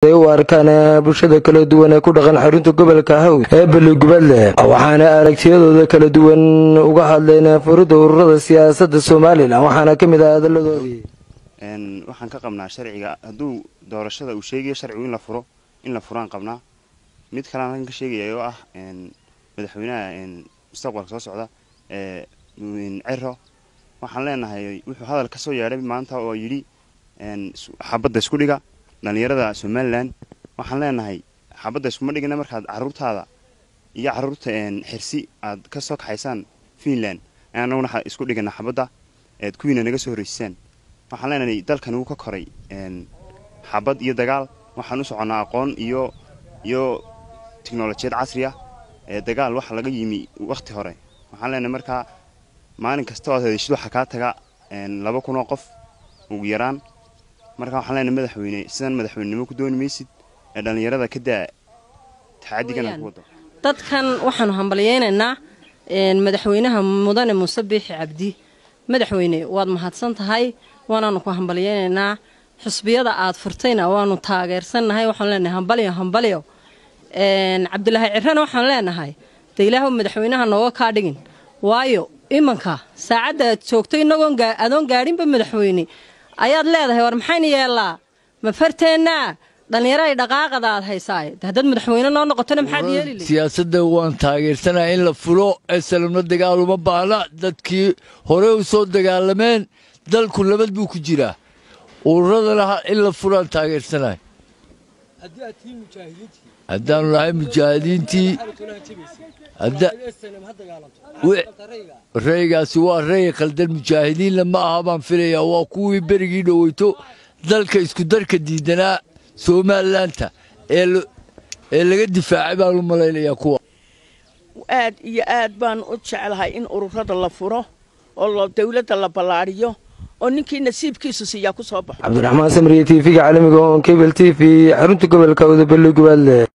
ay u arkaan bulshada kala duwan ee ku dhaqan xarunta gobolka hawd ee beligubadle waxaana aragtiyadooda kala duwan uga hadleen furidda ururada siyaasadda somalilan waxaana ka mid ah hadaladoodii waxaan ka qabnaa sharciga hadduu doorashada uu sheegayo sharcigu in la furo in la furaan qabnaa mid kalean halkan ka sheegaya oo ah madaxweynaha mustaqbalka soo socda ee cero waxaan leenahay wuxuu hadal ka soo yeedhay maanta oo yidhi xabadda isku dhiga dhallinyarada somalilan waxaan leenahay xabadda iskuma dhigina markaad caruurtaada iyo caruurta xirsi aad ka soo kaxaysaan finland anaguna isku dhigana xabadda eed kuwiina naga soo horreysisaan waxaan leenahay dalkan wuu ka koray xabad iyo dagaal waxaan u soconnaa aqoon iyo iyo tiknolojiyad casri ah ee dagaal waxa laga yimi wakhti hore waxaan leenahay markaa maalin kasta oad hadeshid waxaa kaa taga laba kun oo qof ugu yaraan marka waxaan leenahay madaxweyne sidan madaxweynenimo ku dooni maysid ee dhallinyarada ka daa taxadigan ku wado dadkan waxaanu hambalyaynaynaa madaxweynaha mudane muuse biixi cabdi madaxweyne waad mahadsan tahay waanaanu ku hambalyaynaynaa xusbiyada aad furtayna waanu taageersannahay waxaanu leenahay hambalyo hambalyo cabdilaahi cirrena waxaan leenahay de ilaahw madaxweynaha nooga kaa dhigin waayo imanka saacadda aad joogto inagoon adoon gaadhinba madaxweyne ayaad leedahay war maxayna yeellaa ma farteennaa dhallinyaraay dhaqaaqada aad haysaaye haddaad madaxweyne noo noqotona maxaad yeeli siyaasadda waan taageersanaa in la fulo esalamna dagaal uma baahna dadkii hore u soo dagaalameen dalku nabad buu ku jiraa ururadana in la fulaan taageersanahay haddaanu nahay mujaahidiintii raygaasi waa ray khaldan mujaahidiinna ma aha baan filayaa waa kuwii berigii dhoweyto dalka iskudarka diidanaa somalilanka ee laga difaacay baan u malaynayaa kuwa aad iyo aad baan u jeclahay in ururada la furo oo dawladda la ballaadhiyo oo ninkii nasiibkiisu siiyaa ku soo baxo cabdiraxmaan samriye t v-ga caalamiga on kebel t v xarunta gobolka wada beligubadle